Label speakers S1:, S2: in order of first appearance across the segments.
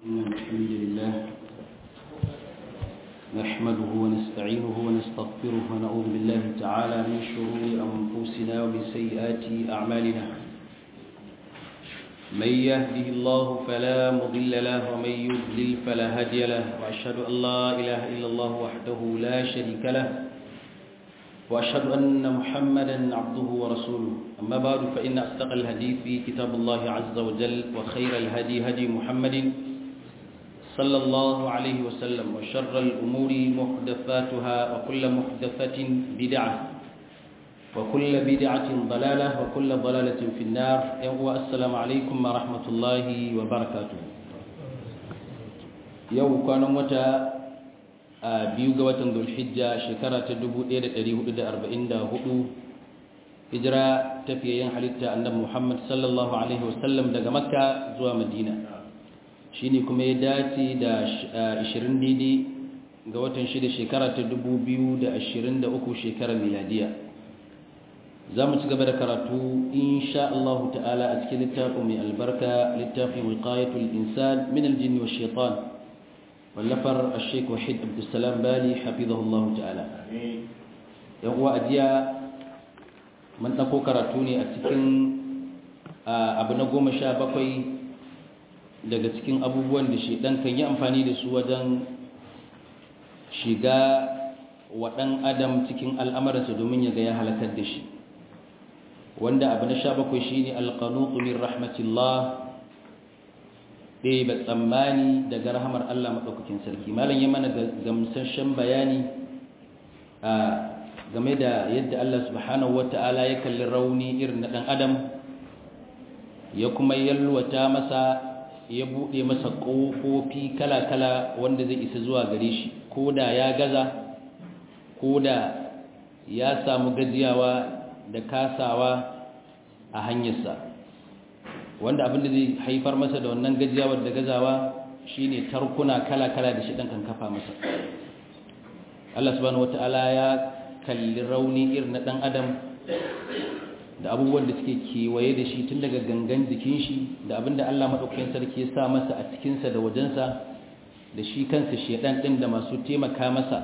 S1: إن الحمد لله نحمده ونستعينه ونستغفره ونعوذ بالله تعالى من شرور أنفسنا ومن سيئات أعمالنا من يهده الله فلا مضل له ومن يضلل فلا هادي له وأشهد أن لا إله إلا الله وحده لا شريك له وأشهد أن محمدا عبده ورسوله أما بعد فإن أصدق الحديث كتاب الله عز وجل وخير الهدي هدي محمد صلى الله عليه وسلم وشر الأمور محدثاتها وكل محدثة بدعة وكل بدعة ضلالة وكل ضلالة في النار السلام عليكم ورحمة الله وبركاته يوم كان متى biyu ga watan Dhulhijja shekara ta 1444 hijira tafiyayen halitta annabi Muhammad sallallahu alaihi wasallam daga Makka zuwa Madina shine kuma ya dace da 20 daidai ga watan shida shekara ta 2023 shekarar miladiya za mu ci gaba da karatu insha Allah ta'ala a cikin littafin mai albarka littafin wiqayatul insan min aljinn wash shaitan wallafar al-sheikh wahid abdussalam bali hafizahullah ta'ala yan uwa ajiya mun ɗauko karatu ne a cikin abu na goma sha bakwai daga cikin abubuwan da shaidan kan yi amfani da su wajen shiga wa ɗan adam cikin al'amarsa domin ya ga ya halakar da shi wanda abu na sha bakwai shi ne alƙanutu min rahmatillah ɗaya ba tsammani daga rahamar Allah maɗaukakin sarki malam ya mana gamsashen bayani a game da yadda Allah subhanahu wa ta'ala ya kalli rauni irin na ɗan adam ya kuma yalwata masa ya buɗe masa ƙofofi kala-kala wanda zai isa zuwa gare shi ko da ya gaza ko da ya samu gajiyawa da kasawa a hanyarsa wanda abin da zai haifar masa da wannan gajiyawar da gazawa shine tarkuna kala-kala da shi ɗan kan kafa masa Allah subhanahu wata'ala ya kalli rauni irin na ɗan adam da abubuwan da suke kewaye da shi tun daga gangan jikin shi da abin da Allah maɗaukakin sarki ya sa masa a cikinsa da wajensa da shi kansa shedan ɗin da masu taimaka masa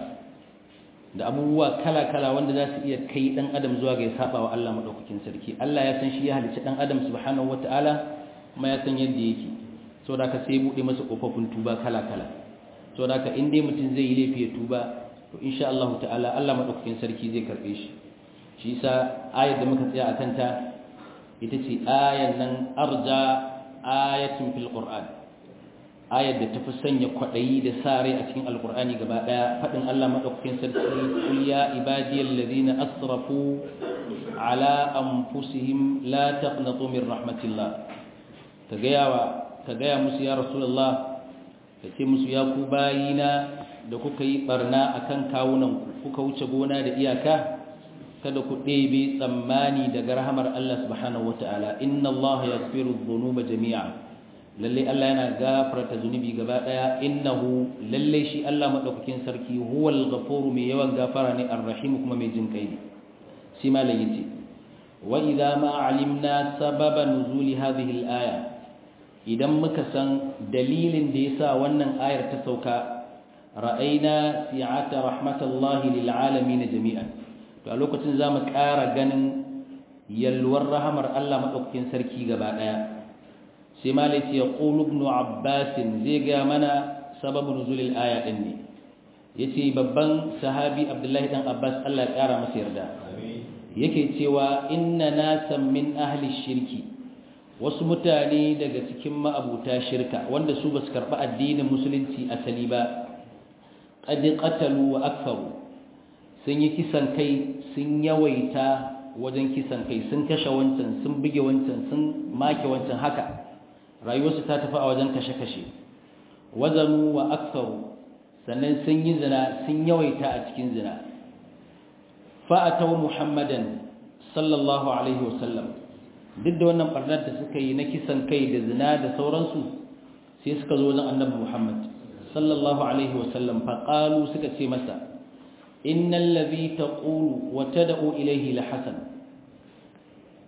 S1: da abubuwa kala-kala wanda za su iya kai ɗan adam zuwa ga ya saba wa Allah maɗaukakin sarki Allah ya san shi ya halicci ɗan adam subhanahu wata'ala kuma ya san yadda yake so da ka sai buɗe masa ƙofofin tuba kala-kala so da ka in dai mutum zai yi laifi ya tuba to insha Allah ta'ala Allah maɗaukakin sarki zai karɓe shi shi yasa ayar da muka tsaya a kanta ita ce ayar nan arja ayatun fil qur'an ayar da tafi sanya kwaɗayi da sa rai a cikin alkur'ani gaba ɗaya faɗin Allah maɗaukakin sarki kul ya ibadiyal ladina asrafu ala anfusihim la taqnatu min rahmatillah ka gaya wa ka gaya musu ya rasulullah ka ce musu ya ku bayina da kuka yi barna akan kawunan ku kuka wuce gona da iyaka kada ku ɗebe tsammani daga rahamar Allah subhanahu wataala inna Allah yaghfiru dhunuba jami'a lalle Allah yana gafarta zunubi gaba daya innahu lalle shi Allah madaukakin sarki huwal ghafuru mai yawan gafara ne arrahim kuma mai jin kai shi malai yace wa idza ma alimna sababa nuzuli hadhihi al-aya idan muka san dalilin da yasa wannan ayar ta sauka ra'ayna si'ata rahmatallahi lil alamin jami'an to a lokacin zamu ƙara ganin yalwar rahamar Allah madaukakin sarki gaba daya sai malai ce ya ƙulu ibn abbasin zai gaya mana sababin nuzulil aya ɗin ne ya ce babban sahabi abdullahi ɗan abbas allah ƙara masa yarda yake cewa inna nasan min ahli shirki wasu mutane daga cikin ma'abuta shirka wanda su ba su karɓi addinin musulunci asali ba ƙadi ƙatalu wa akfaru sun yi kisan kai sun yawaita wajen kisan kai sun kashe wancan sun buge wancan sun make wancan haka rayuwarsu ta tafi a wajen kashe-kashe wazanu wa aksaru sannan sun yi zina sun yawaita a cikin zina fa'atau muhammadan sallallahu alaihi wasallam duk da wannan barnar da suka yi na kisan kai da zina da sauransu sai suka zo wajen annabi muhammad sallallahu alaihi wasallam faƙalu suka ce masa innal ladhi taqulu wa tad'u ilayhi la hasan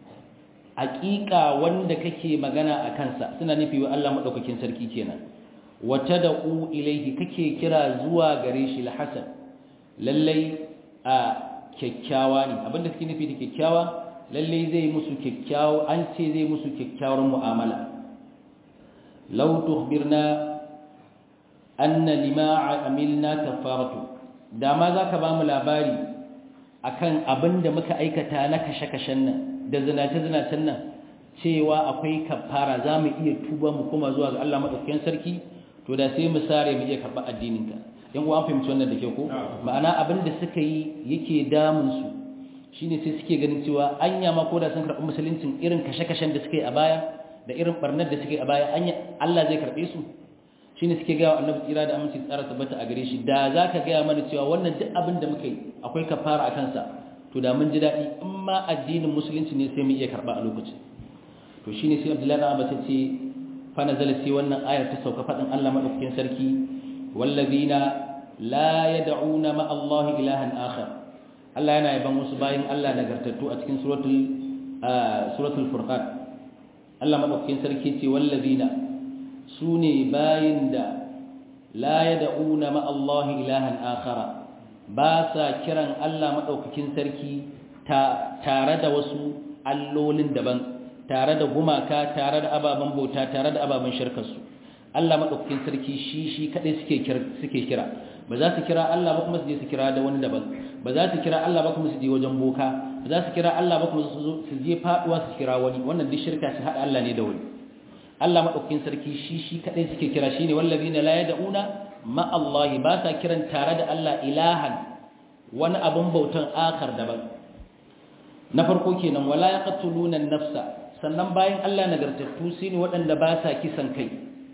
S1: haƙiƙa wanda kake magana a kansa suna nufi wa Allah maɗaukakin sarki kenan wa tad'u ilayhi kake kira zuwa gare shi al-hasan lallai a kyakkyawa ne abinda suke nufi da kyakkyawa lallai zai musu kyakkyawa an ce zai musu kyakkyawar mu'amala law tukhbirna anna lima amilna kafaratu da ma zaka ba mu labari akan abinda muka aikata na kashe-kashen nan da zinace-zinacen nan cewa akwai kafara za mu iya tuba mu kuma zuwa ga Allah maɗaukakin sarki to da sai mu sare mu iya karɓar addininka yan uwa an fahimci wannan da ke ko ma'ana abin da suka yi yake damun su shine sai suke ganin cewa anya ma ko da sun karɓi musuluncin irin kashe-kashen da suka yi a baya da irin barnar da suka yi a baya anya Allah zai karɓe su shine suke gaya wa annabi tsira da aminci tsara tabbata a gare shi da za ka gaya mana cewa wannan duk abin da muka yi akwai kafara a kansa to da mun ji daɗi in ma addinin musulunci ne sai mu iya karɓa a lokacin to shine sai Abdullahi da Abbas ce fa nazala sai wannan ayar ta sauka fadin Allah madaukakin sarki wallazina la yad'una ma Allah ilahan akhar Allah yana yaban wasu bayin Allah nagartattu a cikin suratul suratul furqan Allah madaukakin sarki ce wallazina sune bayin da la yad'una ma Allah ilahan akhara ba sa kiran Allah madaukakin sarki tare da wasu allolin daban tare da gumaka tare da ababen bauta tare da ababen shirkarsu Allah maɗaukakin sarki shi shi kaɗai suke kira ba za su kira Allah ba kuma su je su kira da wani daban ba za su kira Allah ba kuma su je wajen boka ba za su kira Allah ba kuma su je faɗuwa su kira wani wannan duk shirka su haɗa Allah ne da wani Allah maɗaukakin sarki shi shi kaɗai suke kira shine wallazina la yad'una ma Allah ba sa kiran tare da Allah ilahan wani abun bautan akar daban na farko kenan wala yaqtuluna an-nafsa sannan bayan Allah nagartattu su ne waɗanda ba sa kisan kai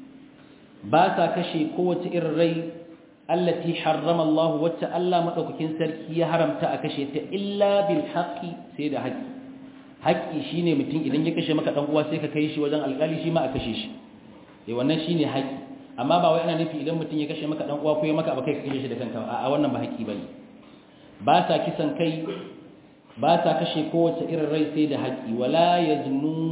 S1: ba sa kashe kowace irin rai allati harrama Allah wacce Allah madaukakin sarki ya haramta a kashe ta illa bil haqqi sai da haƙƙi haƙƙi shine mutum idan ya kashe maka dan uwa sai ka kai shi wajen alƙali shi ma a kashe shi eh wannan shine haƙƙi amma ba wai ana nufi idan mutum ya kashe maka dan uwa ko ya maka ba kai ka kashe shi da kanka a wannan ba haƙƙi bane ba sa kisan kai ba sa kashe kowace irin rai sai da haƙi wala ya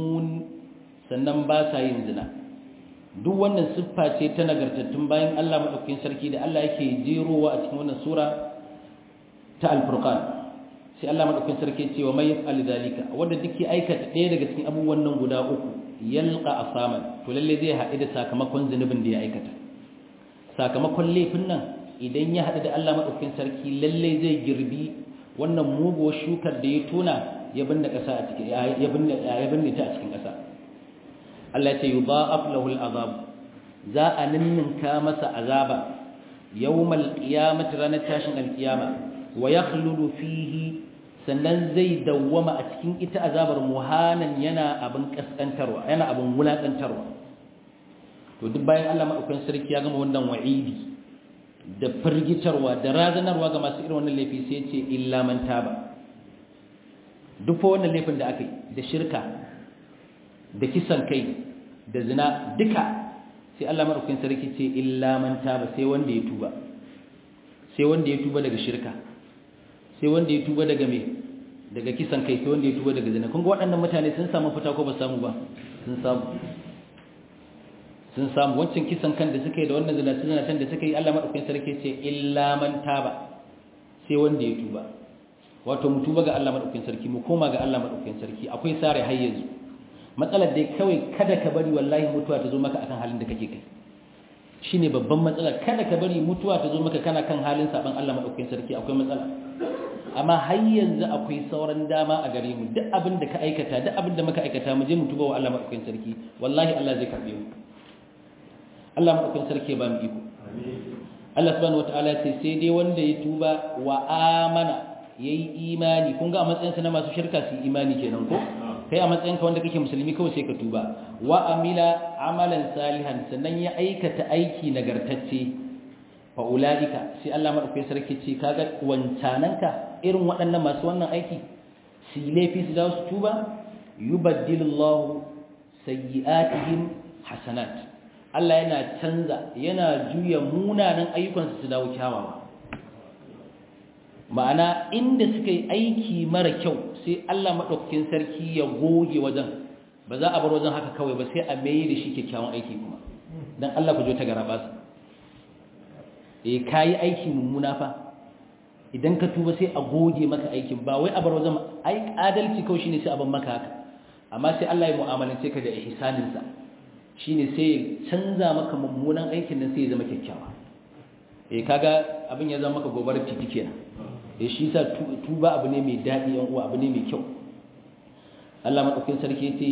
S1: sannan ba sa yin zina duk wannan siffa ce ta nagartattun bayan Allah maɗaukakin sarki da Allah yake jerowa a cikin wannan sura ta alfurqan sai Allah maɗaukakin sarki ce wa mai yaf'al zalika wanda duk ya aikata ɗaya daga cikin abubuwan nan guda uku yalqa asaman to lalle zai haɗu da sakamakon zunubin da ya aikata sakamakon laifin nan idan ya haɗu da Allah maɗaukakin sarki lalle zai girbi wannan muguwar shukar da ya tona ya binne ƙasa a cikin ya binne ya binne ta a cikin ƙasa Allah ya ce yudha'af lahu al'azab za a ninninka masa azaba yawmal qiyamati ranar tashin alqiyama wa yakhludu fihi sannan zai dawwama a cikin ita azabar muhanan yana abin kaskantarwa yana abin wulakantarwa to duk bayan Allah madaukakin sarki ya gama wannan wa'idi da firgitarwa da razanarwa ga masu irin wannan laifi sai ce illa man taba duk fa wannan laifin da aka yi da shirka da kisan kai da zina duka sai Allah madaukakin sarki ce illa man taba sai wanda ya tuba sai wanda ya tuba daga shirka sai wanda ya tuba daga me daga kisan kai sai wanda ya tuba daga zina kun ga waɗannan mutane sun samu fita ko ba samu ba sun samu sun samu wancan kisan kan da suka yi da wannan zinace-zinacen da suka yi Allah maɗaukakin sarki ce illa man taba sai wanda ya tuba wato mu tuba ga Allah maɗaukakin sarki mu koma ga Allah maɗaukakin sarki akwai sare har yanzu matsalar dai kawai kada ka bari wallahi mutuwa ta zo maka akan halin da kake kai shine babban matsala kada ka bari mutuwa ta zo maka kana kan halin saban Allah maɗaukakin sarki akwai matsala amma har yanzu akwai sauran dama a gare mu duk abin da ka aikata duk abin da muka aikata mu je mu tuba wa Allah maɗaukakin sarki wallahi Allah zai karbe mu Allah maɗaukin sarki ba mu iko. Allah subhanahu wata'ala ce sai dai wanda ya tuba wa amana ya yi imani kun ga a matsayinsa na masu shirka su imani kenan ko kai a matsayinka wanda kake musulmi kawai sai ka tuba wa amila amalan salihan sannan ya aikata aiki nagartacce fa ulaika sai Allah maɗaukin sarki ce kaga wancananka irin waɗannan masu wannan aiki su laifi su dawo su tuba yubaddilullahu sayyi'atihim hasanat Allah yana canza yana juya munanan ayyukansu su dawo kyawawa ma'ana inda suka yi aiki mara kyau sai Allah maɗaukakin sarki ya goge wajen ba za a bar wajen haka kawai ba sai a mai da shi kyakkyawan aiki kuma dan Allah ku jo ta garaba su eh kai aiki mummuna fa idan ka tuba sai a goge maka aikin ba wai a bar wajen ai adalci kawai shine sai a ban maka haka amma sai Allah ya mu'amalance ka da ihsanin sa shine sai ya canza maka mummunan aikin nan sai ya zama kyakkyawa eh kaga abin ya zama maka gobarar titi kenan eh shi sa tuba abu ne mai dadi yan uwa abu ne mai kyau Allah madaukakin sarki yace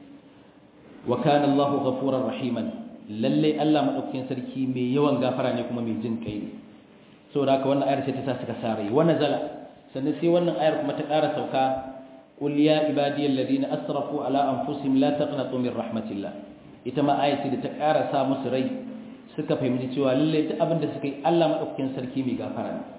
S1: wa kana Allahu ghafurar rahiman lalle Allah madaukakin sarki mai yawan gafara ne kuma mai jin kai ne saboda haka wannan ayar sai ta sa suka sare wa nazala sannan sai wannan ayar kuma ta ƙara sauka qul ya ibadiyal ladina asrafu ala anfusihim la taqnatu min rahmatillah ita ma ayar da ta ƙara sa musu rai suka fahimci cewa lalle duk abin da suka yi Allah madaukakin sarki mai gafara ne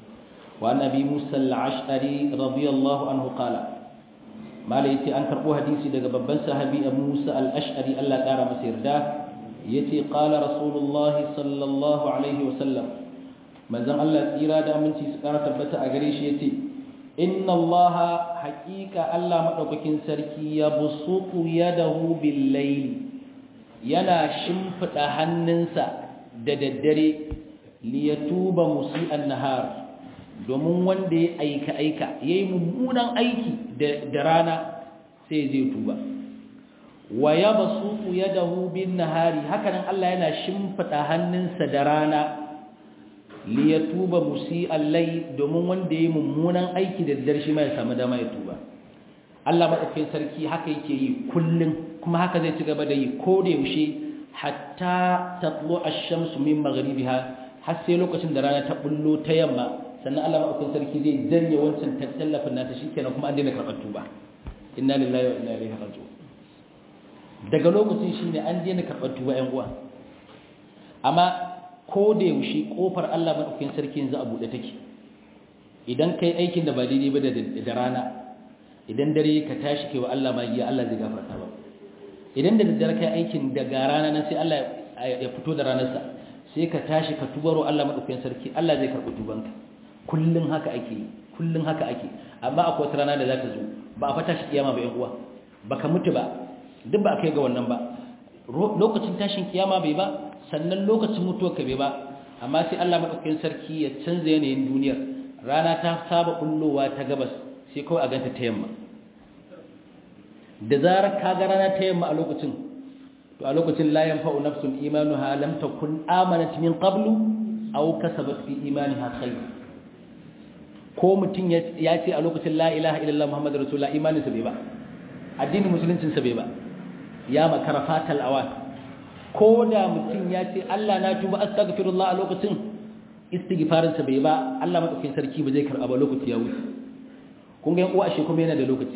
S1: wa annabi Musa al-Ash'ari radiyallahu anhu qala mala yace an karbo hadisi daga babban sahabi Abu Musa al-Ash'ari Allah ya ƙara masa yarda yace qala rasulullahi sallallahu alaihi wa sallam manzon Allah tsira da aminci su ƙara tabbata a gare shi yace inna Allah haqiqa Allah madaukakin sarki ya busutu yadahu bil layl yana shimfida hannunsa da daddare li yatuba musi'an nahar domin wanda ya aika aika yayi mummunan aiki da rana sai zai tuba wa yabsutu yadahu bin nahari hakanan Allah yana shimfida hannunsa da rana liyatuba musi allai domin wanda yayi mummunan aiki da daddare shi ma ya samu dama ya tuba Allah madaukakin sarki haka yake yi kullun kuma haka zai ci gaba da yi ko da yaushe hatta tatlu ash-shamsu min maghribiha har sai lokacin da rana ta bullo ta yamma sannan Allah madaukakin sarki zai janye wancan tallafin nata shikenan kuma an daina karɓar tuba inna lillahi wa inna ilaihi raji'un daga lokacin shine an daina karɓar tuba ƴan uwa amma ko da yaushe kofar Allah madaukakin sarki yanzu a bude take idan kai aikin da ba daidai ba da rana idan dare ka tashi kai wa Allah magiya Allah zai gafarta ba idan da daddare kai aikin daga rana nan sai Allah ya fito da ranarsa sai ka tashi ka tubaro Allah madaukakin sarki Allah zai karɓi tubanka kullun haka ake kullun haka ake amma akwai wata rana da za ta zo ba a fata shi kiyama ba yan uwa baka mutu ba duk ba a kai ga wannan ba lokacin tashin kiyama bai ba sannan lokacin mutuwar ka bai ba amma sai Allah madaukakin sarki ya canza yanayin duniyar rana ta saba bullowa ta gabas sai kawai a ganta ta yamma da zarar ka ga rana ta yamma a lokacin to a lokacin la yanfa'u nafsun imanuha lam takun amanat min qablu aw kasabat fi imaniha khayr ko mutum ya ce a lokacin la ilaha illallah muhammadur rasulullah imaninsa bai ba addinin musuluncinsa bai ba ya makara fatal awan ko da mutum ya ce Allah na tuba astaghfirullah a lokacin istighfarinsa bai ba Allah madaukakin sarki ba zai karba ba lokaci ya wuce kun ga uwa shi kuma yana da lokaci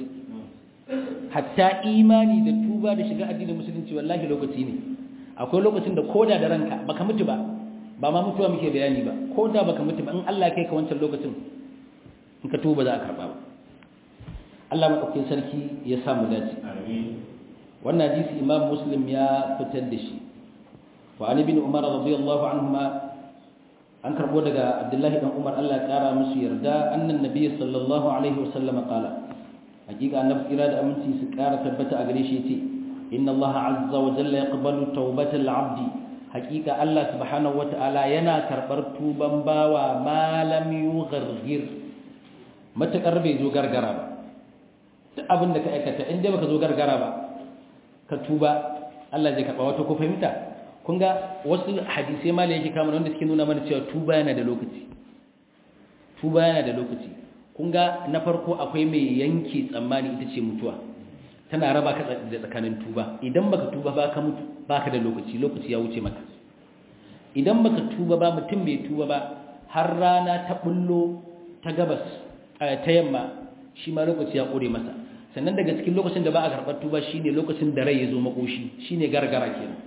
S1: hatta imani da tuba da shiga addinin musulunci wallahi lokaci ne akwai lokacin da koda da ranka baka mutu ba ba ma mutuwa muke bayani ba koda baka mutu ba in Allah kai ka wancan lokacin in ka tuba za a karba ba Allah madaukakin sarki ya samu dace amin wannan hadisi imam muslim ya fitar da shi wa ali bin umar radiyallahu anhuma an karbo daga abdullahi dan umar Allah ya kara musu yarda annan nabiy sallallahu alaihi wasallam qala hakika annabi kira da aminci su kara tabbata a gare shi yace inna Allah azza wa jalla yaqbalu tawbatal abdi hakika Allah subhanahu wataala yana karbar tuban bawa ma lam yughargir matakar bai zo gargara ba duk abin da ka aikata in dai baka zo gargara ba ka tuba Allah zai karba wato ko fahimta kun ga wasu hadisai ma yake kama wanda suke nuna mana cewa tuba yana da lokaci tuba yana da lokaci kun ga na farko akwai mai yanke tsammani ita ce mutuwa tana raba ka da tsakanin tuba idan baka tuba ba ka mutu baka da lokaci lokaci ya wuce maka idan baka tuba ba mutum bai tuba ba har rana ta bullo ta gabas ta yamma shi ma lokaci ya kore masa sannan daga cikin lokacin da ba a karɓar tuba shine lokacin da rai ya zo makoshi shine gargara kenan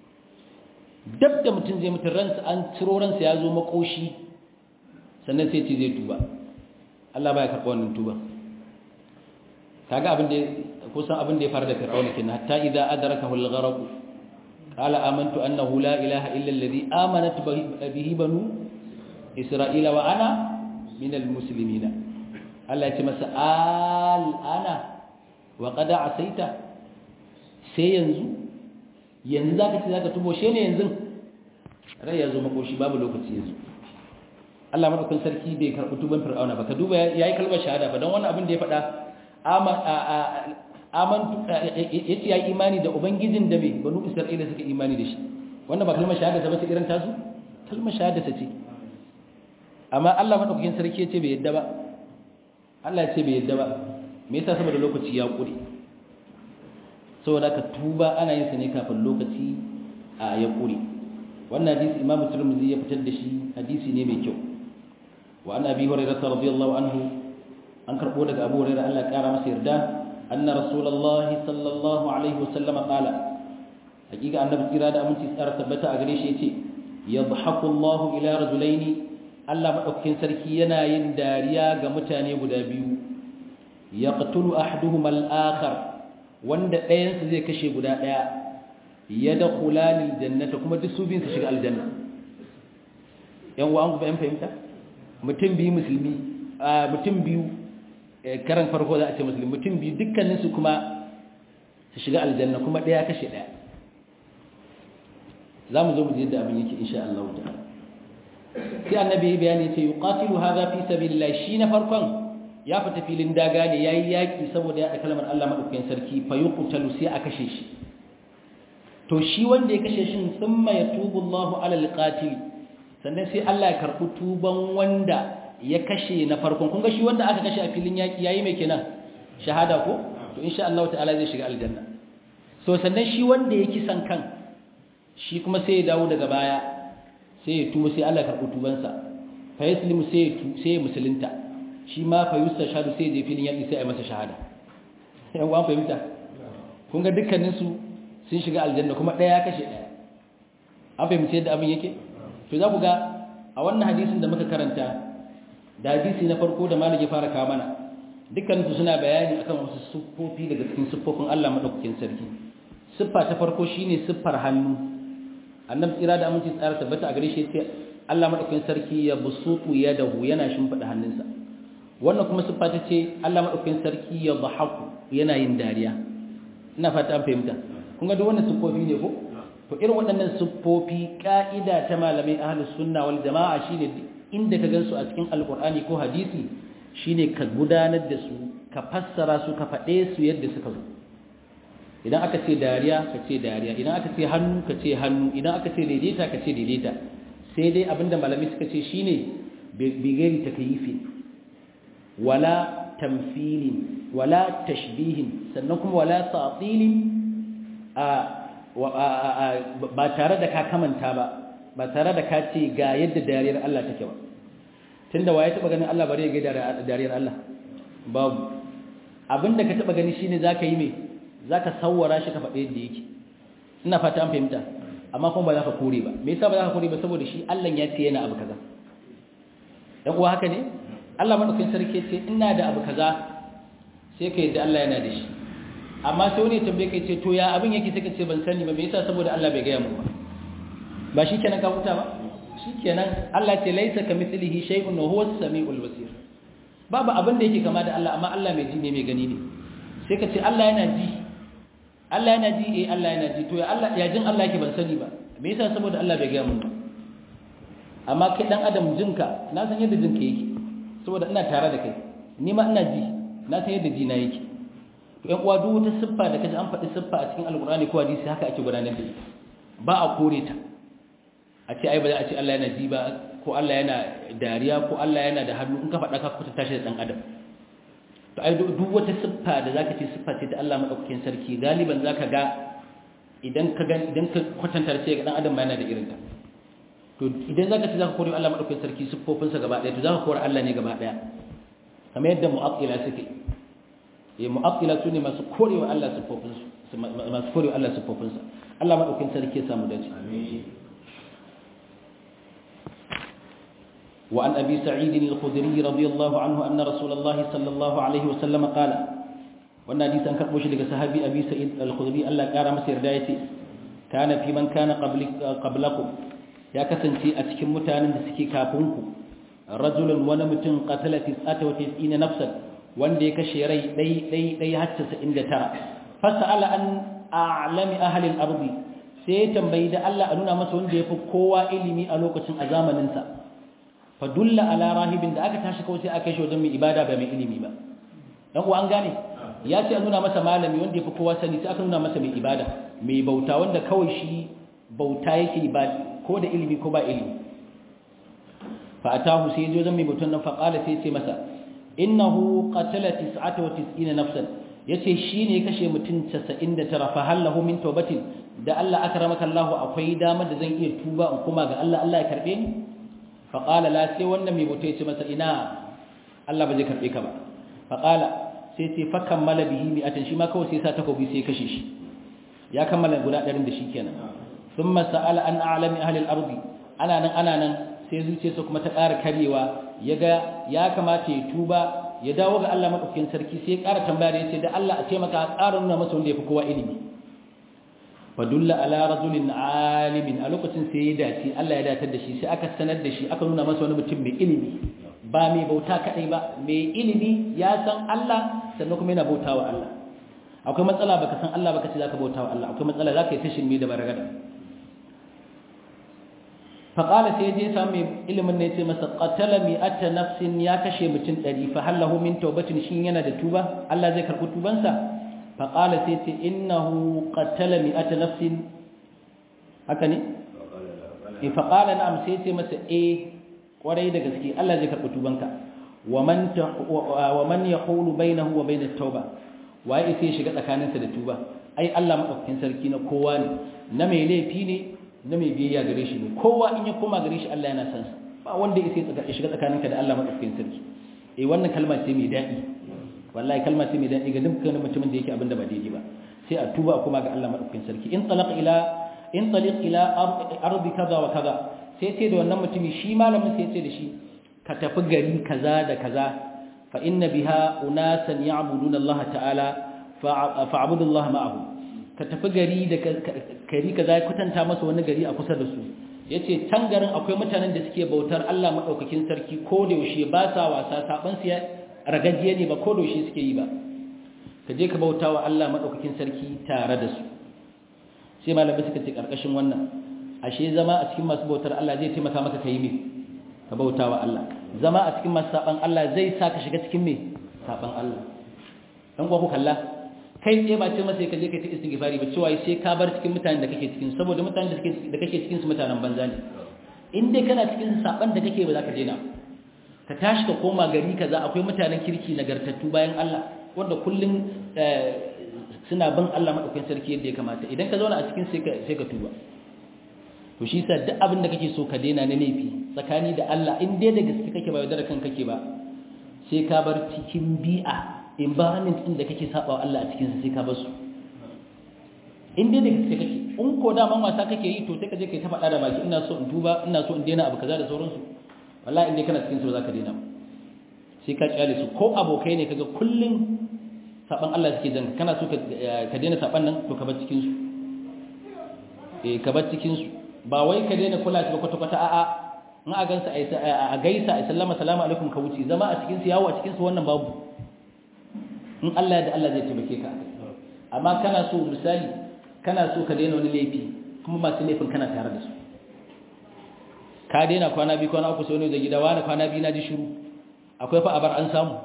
S1: dab da mutum zai mutu ransa an ciro ransa ya zo makoshi sannan sai ce zai tuba Allah baya karɓa wannan tuba kaga abin da kusan abin da ya fara da fir'auna kenan hatta idza adrakahu al-gharq qala amantu annahu la ilaha illa alladhi amanat bihi banu isra'ila wa ana min al-muslimin Allah ya ce masa al'ana wa qad asaita sai yanzu yanzu za ka ce za ka tubo shi ne yanzu rai ya zo makoshi babu lokaci yanzu Allah maɗaukin sarki bai karɓi tuban fir'auna ba ka duba ya yi kalmar shahada ba don wani abin da ya faɗa amantu ya ce ya yi imani da ubangijin da mai banu isra'ila suka imani da shi wannan ba kalmar shahada ta ba irin tasu kalmar shahada ta ce amma Allah maɗaukakin sarki ya ce bai yadda ba Allah ya ce bai yadda ba me yasa saboda lokaci ya ƙure saboda ka tuba ana yin sa ne kafin lokaci a ya ƙure wannan hadisi imamu tirmidhi ya fitar da shi hadisi ne mai kyau wa an abi hurairah radiyallahu anhu an karbo daga abu hurairah Allah ya kara masa yarda anna rasulullahi sallallahu alaihi wasallam qala hakika annabi kira da aminci tsara tabbata a gare shi yace yadhaku Allahu ila rajulaini Allah madaukakin sarki yana yin dariya ga mutane guda biyu yaqtulu ahaduhuma al-akhar wanda ɗayan su zai kashe guda ɗaya yadkhulani al-jannata kuma duk su biyun su shiga aljanna yan wa an ku fahimta mutum biyu musulmi mutum biyu karan farko za a ce musulmi mutum biyu dukkaninsu kuma su shiga aljanna kuma ɗaya kashe ɗaya za mu zo mu yadda abin yake insha Allah ta'ala sai annabi bayani ce yuqatilu hadha fi sabilillah shi na farkon ya fita filin daga ne yayi yaki saboda ya kalmar Allah madaukakin sarki fa yuqtalu sai a kashe shi to shi wanda ya kashe shin thumma yatubu Allahu ala alqatil sannan sai Allah ya karbi tuban wanda ya kashe na farkon kun ga shi wanda aka kashe a filin yaki yayi mai kenan shahada ko to insha Allah ta'ala zai shiga aljanna so sannan shi wanda ya kisan kan shi kuma sai ya dawo daga baya sai ya tuba sai Allah ya karbi tubansa fa yaslimu sai ya sai ya musulunta shi ma fa yustashhadu sai ya je filin yaki sai ya masa shahada yan uwan fahimta kun ga dukkanin su sun shiga aljanna kuma ɗaya ya kashe ɗaya an fahimci yadda abin yake to za ku ga a wannan hadisin da muka karanta da hadisi na farko da malam ya fara kawo mana dukkan su suna bayani akan wasu siffofi daga cikin siffofin Allah madaukakin sarki siffa ta farko shine siffar hannu annabi tsira da aminci tsara tabbata a gare shi sai Allah madaukakin sarki ya busutu yadahu yana shimfida hannunsa wannan kuma siffa ta ce Allah madaukakin sarki ya dhahaku yana yin dariya ina fata an fahimta kun ga duk wannan siffofi ne ko to irin waɗannan siffofi ka'ida ta malamai ahlus sunna wal jama'a shine inda ka gansu a cikin alqur'ani ko hadisi shine ka gudanar da su ka fassara su ka faɗe su yadda suka zo idan aka ce dariya ka ce dariya idan aka ce hannu ka ce hannu idan aka ce daidaita ka ce daidaita sai dai abinda malamai suka ce shine bigari takyifi wala tamthilin wala tashbihin sannan kuma wala ta'tilin ba tare da ka kamanta ba ba tare da ka ce ga yadda dariyar Allah take ba tunda waye taba ganin Allah bare ga dariyar Allah babu abinda ka taba gani shine zaka yi me zaka sawwara shi ka faɗe yadda yake ina fata an fahimta amma kuma ba za ka kore ba me yasa ba za ka kore ba saboda shi Allah ya ce yana abu kaza dan uwa haka ne Allah madaukakin sarki ce ina da abu kaza sai ka yadda Allah yana da shi amma sai wani ya tambaye kai ce to ya abin yake sai ka ce ban sani ba me yasa saboda Allah bai gaya mu ba ba shikenan ka huta ba shikenan Allah ce laisa kamithlihi shay'un wa huwa as-sami'ul basir babu abin da yake kama da Allah amma Allah mai ji ne mai gani ne sai ka ce Allah yana ji Allah yana ji eh Allah yana ji to ya Allah ya jin Allah yake ban sani ba me yasa saboda Allah bai gaya mu ba amma kai dan adam jinka na san yadda jinka yake saboda ina tare da kai ni ma ina ji na san yadda ji na yake to ƴan uwa duk wata siffa da kaji an faɗi siffa a cikin alkur'ani ko hadisi haka ake gudanar da ita ba a kore ta a ce ai ba za a ce Allah yana ji ba ko Allah yana dariya ko Allah yana da hannu in ka faɗa ka kuta tashi da ɗan adam to ai duk wata siffa da zaka ce siffa ce ta Allah madaukakin sarki galiban zaka ga idan ka ga idan ka kwatanta sai ga ɗan adam ma yana da irin ta to idan zaka ce zaka kore Allah madaukakin sarki siffofinsa gaba ɗaya to zaka kore Allah ne gaba ɗaya kamar yadda mu'attila suke eh mu'attila su ne masu korewa Allah siffofinsu masu korewa Allah siffofinsa Allah madaukakin sarki ya samu dace amin وعن أبي سعيد الخدري رضي الله عنه أن رسول الله صلى الله عليه وسلم قال وأن حديث أنكر مشرك صحابي أبي سعيد الخدري الله كان مسير دايتي كان في من كان قبل قبلكم يا كسنتي أتكم متان سكي كافونكم رجل ونمت قتل تسعة وتسعين نفسا وان دي كشيري دي دي دي حتى سئن ترى فسأل أن أعلم أهل الأرض sai ya tambayi da Allah a nuna masa wanda ya fi kowa ilimi a lokacin a zamaninsa fa dulla ala rahibin da aka tashi kawai sai aka shi wajen mai ibada ba mai ilimi ba dan uwa an gane ya ce a nuna masa malami wanda ya fi kowa sani sai aka nuna masa mai ibada mai bauta wanda kawai shi bauta yake ba ko da ilimi ko ba ilimi fa atahu sai ya zo wajen mai bautan nan fa qala sai ya ce masa innahu qatala 99 nafsan yace shine kashe mutum 99 fa hallahu min tawbatin da Allah akramaka Allah akwai dama da zan iya tuba in kuma ga Allah Allah ya karbe ni fa qala la sai wannan mai bauta yace masa ina Allah ba zai karbe ka ba fa qala sai ce fa kammala bihi mi'atan shi ma kawai sai sa takobi sai kashe shi ya kammala guda 100 da shi kenan thumma sa'ala an a'lami ahli al-ardi ana nan ana nan sai zuciyarsa kuma ta ƙara karyewa ya ga ya kamata ya tuba ya dawo ga Allah maɗaukakin sarki sai ya ƙara tambaya da ya ce da Allah a taimaka a ƙara nuna masa wanda ya fi kowa ilimi fadulla ala rajulin alimin a lokacin sai ya dace Allah ya datar da shi sai aka sanar da shi aka nuna masa wani mutum mai ilimi ba mai bauta kaɗai ba mai ilimi ya san Allah sannan kuma yana bauta wa Allah akwai matsala baka san Allah baka ce zaka bauta wa Allah akwai matsala zaka yi tashin mai da baragada faƙala sai je sami ilimin ne ce masa ƙatala mi'ata nafsin ya kashe mutum ɗari fa hallahu min taubatin shi yana da tuba Allah zai karɓi tubansa faƙala sai ce innahu ƙatala mi'ata nafsin haka ne? e faƙala na'am sai ce masa e ƙwarai da gaske Allah zai karɓi tubanka wa man ya hulu bainahu wa bainat tauba waye sai shiga tsakaninsa da tuba ai Allah maɗaukakin sarki na kowa ne na mai laifi ne na mai biyayya gare shi ne kowa in ya koma gare shi Allah yana san sa ba wanda ya sai shiga tsakaninka da Allah madaukakin sarki eh wannan kalma ce mai daɗi wallahi kalma ce mai daɗi ga dukkan mutumin da yake abin da ba daidai ba sai a tuba a koma ga Allah madaukakin sarki in talaq ila in taliq ila ardi kaza wa kaza sai ce da wannan mutumi shi malamin sai ce da shi ka tafi gari kaza da kaza fa inna biha unasan ya'buduna Allah ta'ala fa'budu Allah ma'ahum ka tafi gari da kari ka zai kwatanta masa wani gari a kusa da su ya ce can garin akwai mutanen da suke bautar Allah maɗaukakin sarki ko da yaushe ba sa wasa saɓan su ya ragajiye ne ba ko da yaushe suke yi ba ka je ka bauta wa Allah maɗaukakin sarki tare da su sai malamai suka ce ƙarƙashin wannan ashe zama a cikin masu bautar Allah zai taimaka maka ka yi me ka bauta wa Allah zama a cikin masu saɓan Allah zai sa ka shiga cikin me saɓan Allah ɗan kuwa ku kalla kai tsaye ba ce masa ka je ka ta istighfari ba cewa sai ka bar cikin mutanen da kake cikin saboda mutanen da kake da kake cikin su mutanen banza ne in dai kana cikin saban da kake ba za ka daina ka tashi ka koma gari kaza akwai mutanen kirki nagartattu bayan Allah wanda kullun suna bin Allah madaukakin sarki yadda ya kamata idan ka zauna a cikin sai ka sai ka tuba to shi yasa duk abin da kake so ka daina na laifi tsakani da Allah in dai da gaske kake ba yaudara kan kake ba sai ka bar cikin bi'a environment din da kake saba wa Allah a cikin sai ka bar su in dai da gaske kake in ko da man wasa kake yi to sai ka je kai ta faɗa da baki ina so in tuba ina so in daina abu kaza da sauransu wallahi in dai kana cikin su zaka daina sai ka kyale su ko abokai ne kaga kullun saban Allah suke jan kana so ka daina saban nan to ka bar cikin su eh ka bar cikin su ba wai ka daina kula shi ba kwata kwata a'a in a gansa a gaisa a sallama salamu alaikum ka wuce zama a cikin su yawo a cikin su wannan babu in Allah da Allah zai taimake ka amma kana so misali kana so ka daina wani laifi kuma masu laifin kana tare da su ka daina kwana biyu kwana uku sai wani da gida wani kwana biyu na ji shiru akwai fa abar an samu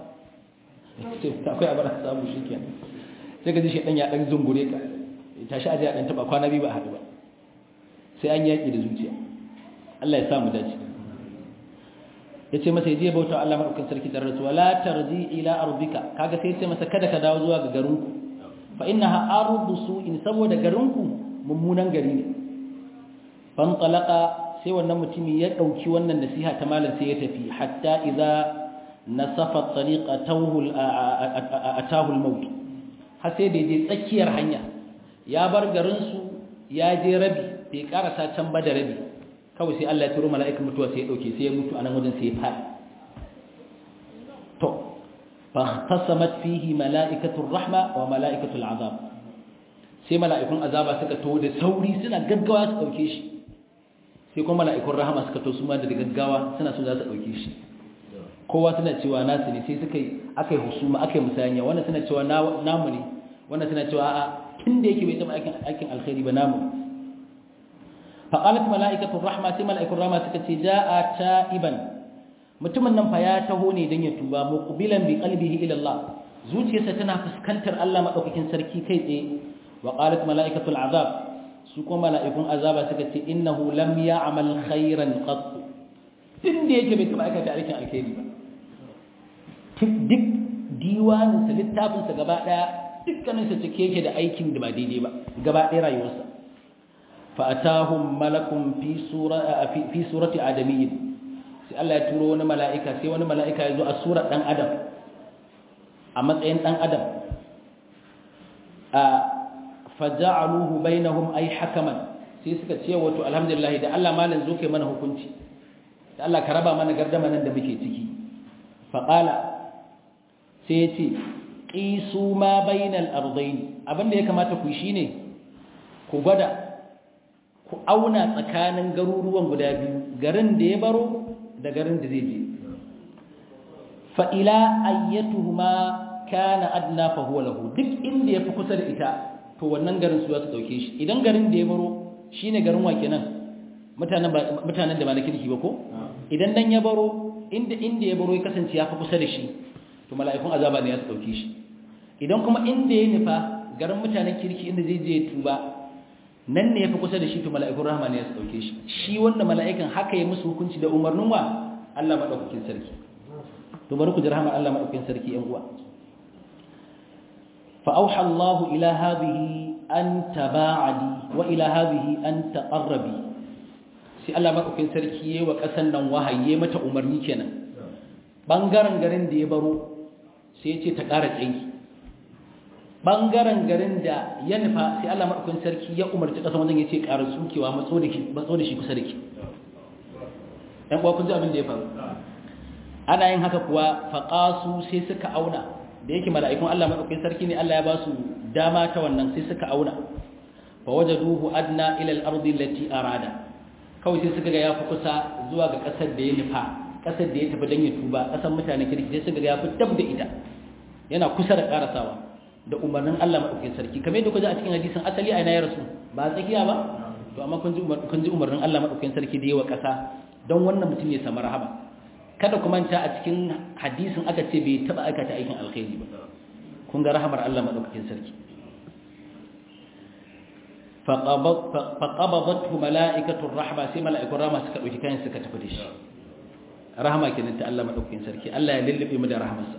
S1: akwai abar an samu shikenan sai ka ji shi dan ya dan zungure ka tashi aje dan taba kwana biyu ba a haɗu ba sai an yaki da zuciya Allah ya samu dace yace masa yaje bauta Allah madaukakin sarki da rasu wala tarji ila ardika kaga sai yace masa kada ka dawo zuwa ga garinku fa innaha ardu su'in saboda garinku mummunan gari ne fan talaqa sai wannan mutumi ya dauki wannan nasiha ta malam sai ya tafi hatta idza nasafa tariqa tawhul atahu al-maut har sai da je tsakiyar hanya ya bar garin su ya je rabi bai karasa can ba da rabi kawai sai Allah ya turo mala'ikan mutuwa sai ya dauke sai ya mutu a nan wajen sai ya fadi to fa tasamat fihi mala'ikatur rahma wa mala'ikatul azab sai mala'ikun azaba suka to da sauri suna gaggawa su dauke shi sai kuma mala'ikun rahama suka to su ma da gaggawa suna so za su dauke shi kowa suna cewa nasu ne sai suka yi akai husuma akai musayanya wannan suna cewa namu ne wannan suna cewa a'a tun da yake bai taba aikin aikin alkhairi ba namu faqalat mala'ikatu rahma sai mala'ikun rahma suka ce ja'a ta'iban mutumin nan fa ya taho ne dan ya tuba muqbilan bi qalbihi ila Allah zuciyarsa tana fuskantar Allah madaukakin sarki kai tsaye wa qalat mala'ikatu al'azab su kuma mala'ikun azaba suka ce innahu lam ya'mal khairan qat tun da yake bai taba aikata aikin alkhairi ba duk diwaninsa littafinsa gaba ɗaya dukkaninsa cike yake da aikin da ba daidai ba gaba ɗaya rayuwarsa fa'atahum malakun fi surati adamiyyin sai Allah ya turo wani mala'ika sai wani mala'ika ya zo a surar ɗan adam a matsayin ɗan adam a faja'aluhu bainahum ay hakaman sai suka ce wato alhamdulillah da Allah malam zo kai mana hukunci da Allah ka raba mana gardama nan da muke ciki faqala sai ya ce ƙisu ma bainal ardain abinda ya kamata ku shi ne ku gwada ku auna tsakanin garuruwan guda biyu garin da ya baro da garin da zai je fa'ila ayyatuhuma kana adna fa huwa lahu duk inda ya fi kusa da ita to wannan garin su za su ɗauke shi idan garin da ya baro shi ne garin wake nan mutanen da ba na kirki ba ko idan dan ya baro inda inda ya baro ya kasance ya fi kusa da shi to mala'ikun azaba ne ya su dauke shi idan kuma inda ya nufa garin mutanen kirki inda zai je tuba nan ne yafi kusa da shi to mala'ikun rahama ne ya su dauke shi shi wanda mala'ikan haka ya musu hukunci da umarnin wa Allah madaukakin sarki to bari ku ji rahama Allah madaukakin sarki yan uwa fa auha Allah ila hadhihi an taba'adi wa ila hadhihi an taqarrabi sai Allah madaukakin sarki yayi wa kasan nan wahayi mata umarni kenan bangaren garin da ya baro sai ya ce ta ƙara tsayi ɓangaren garin da ya nufa sai Allah maɗaukin sarki ya umarci ƙasa wajen ya ce ƙara tsukewa matso da shi kusa da ke ‘yan kuwa kun ji abin da ya faru ana yin haka kuwa faƙasu sai suka auna da yake mala'ikun Allah maɗaukin sarki ne Allah ya ba su dama ta wannan sai suka auna fa waje duhu adna ilal ardi lati arada kawai sai suka ga ya fi kusa zuwa ga ƙasar da ya nufa ƙasar da ya tafi don ya tuba ƙasar mutane kirki sai suka ga ya fi dab da ita yana kusa da ƙarasawa da umarnin Allah maɗaukin sarki kamar yadda kuka ji a cikin hadisin asali a ina ya rasu ba tsakiya ba to amma kun ji umarnin Allah maɗaukin sarki da yawa ƙasa don wannan mutum ya samu rahama kada ku manta a cikin hadisin aka ce bai taɓa aikata aikin alkhairi ba kun ga rahamar Allah maɗaukakin sarki faƙababattu mala'ikatun rahama sai mala'ikun rahama suka ɗauki kayan suka tafi da shi rahama kenan ta Allah maɗaukakin sarki Allah ya lullube mu da rahamarsa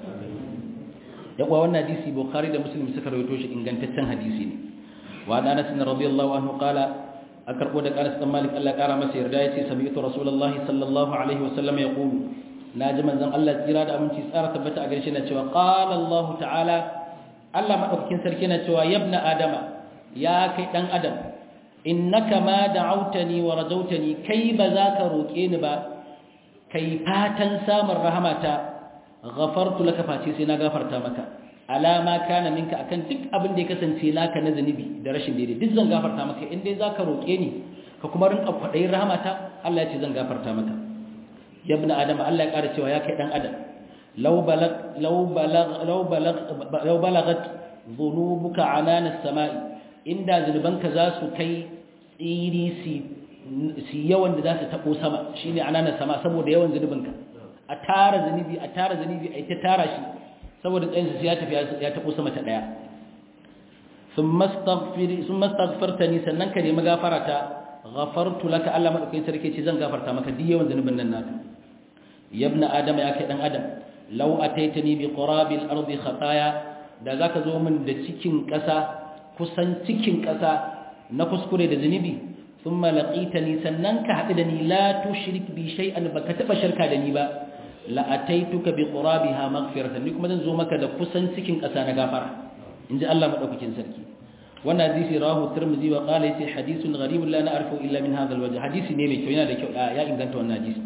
S1: ya kuwa wannan hadisi bukhari da muslim suka rawaito shi ingantaccen hadisi ne wa da anas radiyallahu anhu qala akarbo da Anas dan Malik Allah kara masa yarda yace sami'tu rasulullahi sallallahu alaihi wasallam yaqulu naji manzon Allah tsira da aminci tsara tabbata a garshe na cewa qala Allah ta'ala Allah madaukakin sarki na cewa yabna adama ya kai dan adam innaka ma da'awtani wa rajawtani kai ba za ka roke ni ba kai fatan samun rahamata ghafartu laka face sai na gafarta maka alama kana minka akan duk abin da ya kasance naka na zanubi da rashin daidai duk zan gafarta maka in dai zaka roke ni ka kuma rinka kwadayin rahamata Allah ya ce zan gafarta maka ya ibn adam Allah ya ƙara cewa ya kai dan adam law balag law balag law balag law balagat dhunubuka anana as-sama'i inda zunubanka za su kai tsiri si yawan da za su tabo sama shine anana sama saboda yawan zunubinka a tara zunubi a tara zunubi a ita tara shi saboda tsayinsa sai ya tafi ya taɓo sama ta ɗaya sun mastaghfarta ni sannan ka nemi gafara ta ghafartu laka Allah madaukakin sarki ce zan gafarta maka duk yawan zunubin nan naka yabna adama ya kai dan adam law ataitani bi qurabil ardi khataya da zaka zo min da cikin ƙasa kusan cikin ƙasa na kuskure da zunubi thumma laqitani sannan ka haɗu da ni la tushrik bi shay'an baka taba shirka da ni ba la'ataituka bi qurabiha maghfiratan ni kuma zan zo maka da kusan cikin ƙasa na gafara inji Allah madaukakin sarki wannan hadisi rawahu tirmidhi wa qala yace hadithun gharibun la na'rifu illa min hadha alwajh hadisi ne mai kyau yana da kyau ya inganta wannan hadisi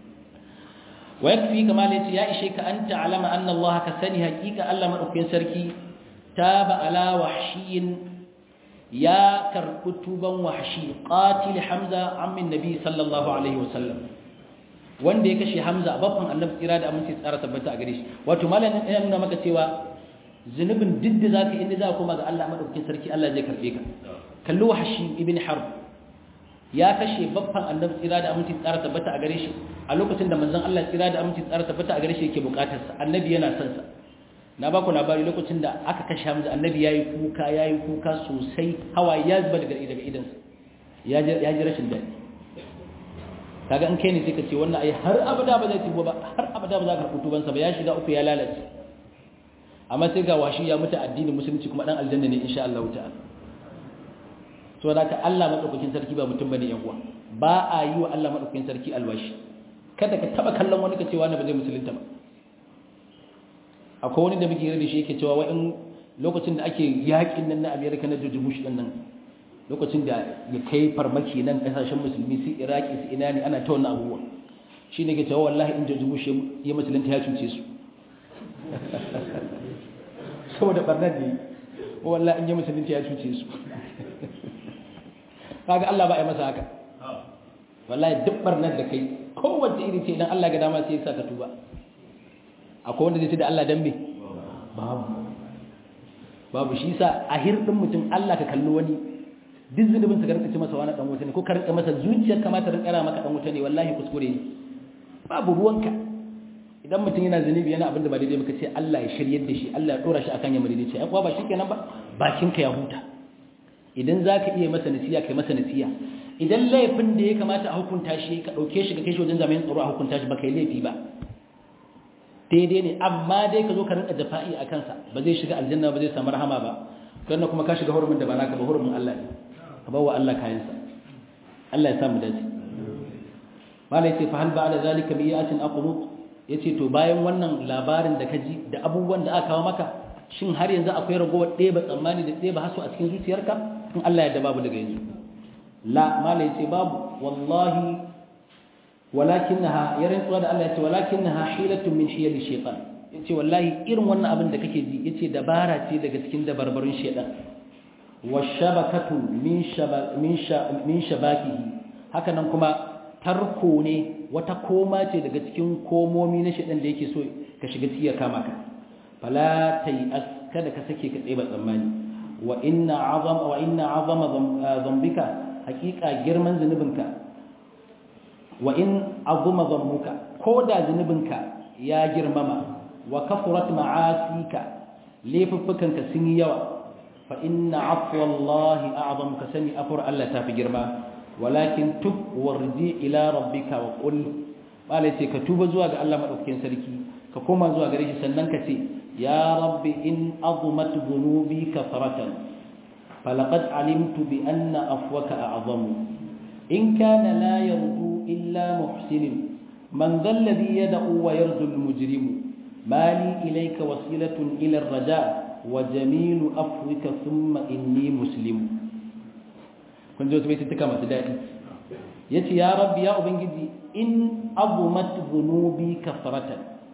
S1: wa yakfi kama yace ya ishe ka anta alama anna Allah ka sani haqiqa Allah madaukakin sarki taba ala wahshiyin ya karɓi tuban wahshi qatil hamza ammin nabi sallallahu alaihi wasallam wanda ya kashe Hamza babban annabi tsira da aminci tsara tabbata a gare shi wato malamin yana nuna maka cewa zunubin duk da zaka inda za ka koma ga Allah madaukakin sarki Allah zai karbe ka kallo wahshi ibn harb ya kashe babban annabi tsira da aminci tsara tabbata a gare shi a lokacin da manzon Allah tsira da aminci tsara tabbata a gare shi yake bukatar sa annabi yana son sa na ba ku labari lokacin da aka kashe Hamza annabi yayi kuka yayi kuka sosai hawaye ya zuba daga daga idan sa ya ji ya ji rashin dadi kaga in kai ne sai ka ce wannan ai har abada ba zai tubo ba har abada ba za ka rubutu ban sa ba ya shiga uku ya lalace amma sai ga washi ya mutu addinin musulunci kuma dan aljanna ne insha Allah ta'ala so da ka Allah madaukakin sarki ba mutum bane yan uwa ba a yi wa Allah madaukakin sarki alwashi kada ka taba kallon wani ka ce wani ba zai musulunta ba akwai wani da muke da shi yake cewa wa in lokacin da ake yakin nan na America na George Bush din nan lokacin da ya kai farmaki nan kasashen musulmi su Iraki su ina ne ana ta wannan abubuwa shine ke cewa wallahi in George Bush ya musulunta ya cuce su saboda barnar ne wallahi in ya musulunta ya cuce su kaga Allah ba ya masa haka wallahi duk barnar da kai kowace iri ce idan Allah ga dama sai ya saka tuba akwai wanda zai ce da Allah dan me babu babu shi sa a hirdin mutum Allah ka kalli wani duk zunubin sa ka rinka ce masa wani dan wuta ne ko ka rinka masa zuciyar kamata rinka ra maka dan wuta ne wallahi kuskure ne babu ruwanka idan mutum yana zunubi yana abin da ba daidai muka ce Allah ya shiryar da shi Allah ya dora shi akan yamma daidai ce ai kuwa ba shikenan ba bakinka ya huta idan zaka iya masa nasiya kai masa nasiya idan laifin da ya kamata a hukunta shi ka dauke shi ka kai shi wajen jami'an tsaro a hukunta shi ba kai laifi ba daidai ne amma dai ka zo ka rinka jafa'i a kansa ba zai shiga aljanna ba zai samu rahama ba don kuma ka shiga hurumin da ba naka ba hurumin Allah ne ka bawa Allah kayansa Allah ya samu dace malai ce fa hal ba'da zalika bi yatin aqnut yace to bayan wannan labarin da ka ji da abubuwan da aka kawo maka shin har yanzu akwai ragowar ɗeba tsammani da ɗeba haso a cikin zuciyarka in Allah ya da babu daga yanzu la malai ce babu wallahi walakinnaha ya rantsuwa da Allah ya ce walakinnaha hilatun min hiyali shaytan yace wallahi irin wannan abin da kake ji yace dabara ce daga cikin dabarbarun shaytan washabakatu min shaba min min shabakihi haka nan kuma tarko ne wata koma ce daga cikin komomi na shaytan da yake so ka shiga cikin kama ka fala tayas kada ka sake ka tseba tsammani wa inna azama wa inna azama dhanbika haqiqa girman zunubinka wa in azuma dhanbuka ko da zunubinka ya girmama wa kafurat ma'asika laifuffukanka sun yi yawa fa inna afwa Allah a'zam ka sani afur Allah ta fi girma walakin tub warji ila rabbika wa qul bale ce ka tuba zuwa ga Allah madaukakin sarki ka koma zuwa gare shi sannan ka ce ya rabbi in azumat dhunubi kafaratan falaqad alimtu bi anna afwaka a'zamu in kana la yarju إلا محسن من ذا الذي يدعو ويرجو المجرم ما لي إليك وسيلة إلى الرجاء وجميل أفوك ثم إني مسلم كنت جوت بيتي تكما تدائي يتي يا رب يا أبنجدي إن أظمت ذنوبي كثرة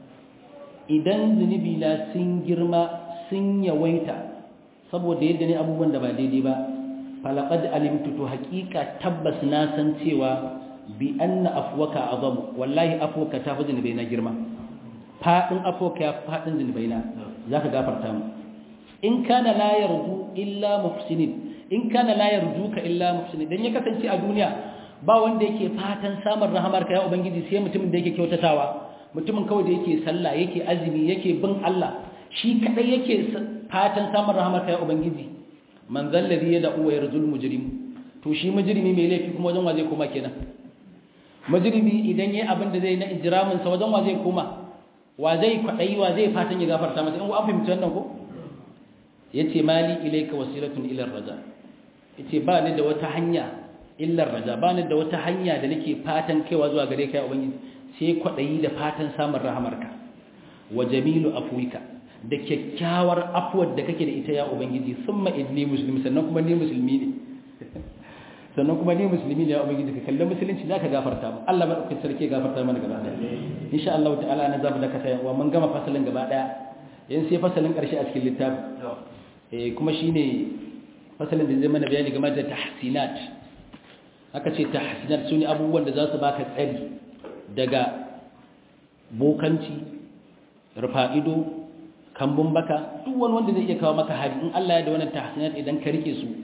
S1: إذن ذنبي لا سنجرما سن يويتا saboda yadda ne abubuwan da ba daidai ba falaqad alimtu to haqiqa tabbas na san cewa bi anna afwaka azam wallahi afwaka ta fi zunubai na girma fadin afwaka ya fadin zunubai na zaka gafarta mu in kana la yarju illa muhsinin in kana la yarjuka illa muhsinin dan ya kasance a duniya ba wanda yake fatan samun rahamar ka ya ubangiji sai mutumin da yake kyautatawa mutumin kawai da yake sallah yake azumi yake bin Allah shi kadai yake fatan samun rahamar ka ya ubangiji man zalladhi yad'u wa yarjul mujrim to shi mujrimi mai laifi kuma wajen wa zai koma kenan majirimi idan yayi abin da zai na ijramin sa wajen wa zai koma wa zai kwadai wa zai fatan ya gafarta masa in ku an fahimci wannan ko yace mali ilayka wasilatun ila raja yace ba ni da wata hanya illa raja ba ni da wata hanya da nake fatan kaiwa zuwa gare ka ya ubangiji sai kwadayi da fatan samun rahamarka wa jamilu afwika da kyakkyawar afwar da kake da ita ya ubangiji summa inni muslim sannan kuma ni musulmi ne sannan kuma ni musulmi ne ya ubangiji ka kallon musulunci zaka gafarta mu Allah madaukakin sarki gafarta mana gaba daya insha Allah ta'ala na zamu daka sai wa mun gama fasalin gaba daya yan sai fasalin karshe a cikin littafi eh kuma shine fasalin da zai mana bayani game da tahsinat aka ce tahsinat sune abubuwan da za su baka tsari daga bokanci rufa'ido kambun baka duk wani wanda zai iya kawo maka hari in Allah ya da wannan tahsinat idan ka rike su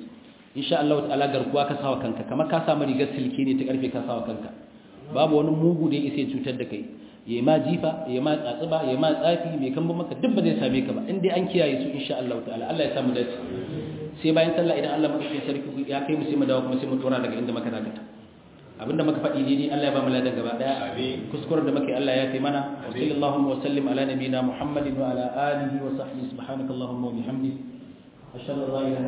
S1: insha Allah ta'ala garkuwa ka sawa kanka kamar ka samu rigar silke ne ta karfe ka sawa kanka babu wani mugu da ya isa cutar da kai ya ma jifa ya ma tsatsuba ya ma tsafi mai kan maka duk ba zai same ka ba in dai an kiyaye su insha Allah ta'ala Allah ya samu dace sai bayan sallah idan Allah madaukakin sarki ya kai mu sai mu dawo kuma sai mu tura daga inda muka dakata abinda muka faɗi daidai Allah ya ba mu ladan gaba daya kuskuren da muke Allah ya kai mana wa sallallahu wa sallim ala nabiyina Muhammadin wa ala alihi wa sahbihi subhanakallahumma wa bihamdika ashhadu an la ilaha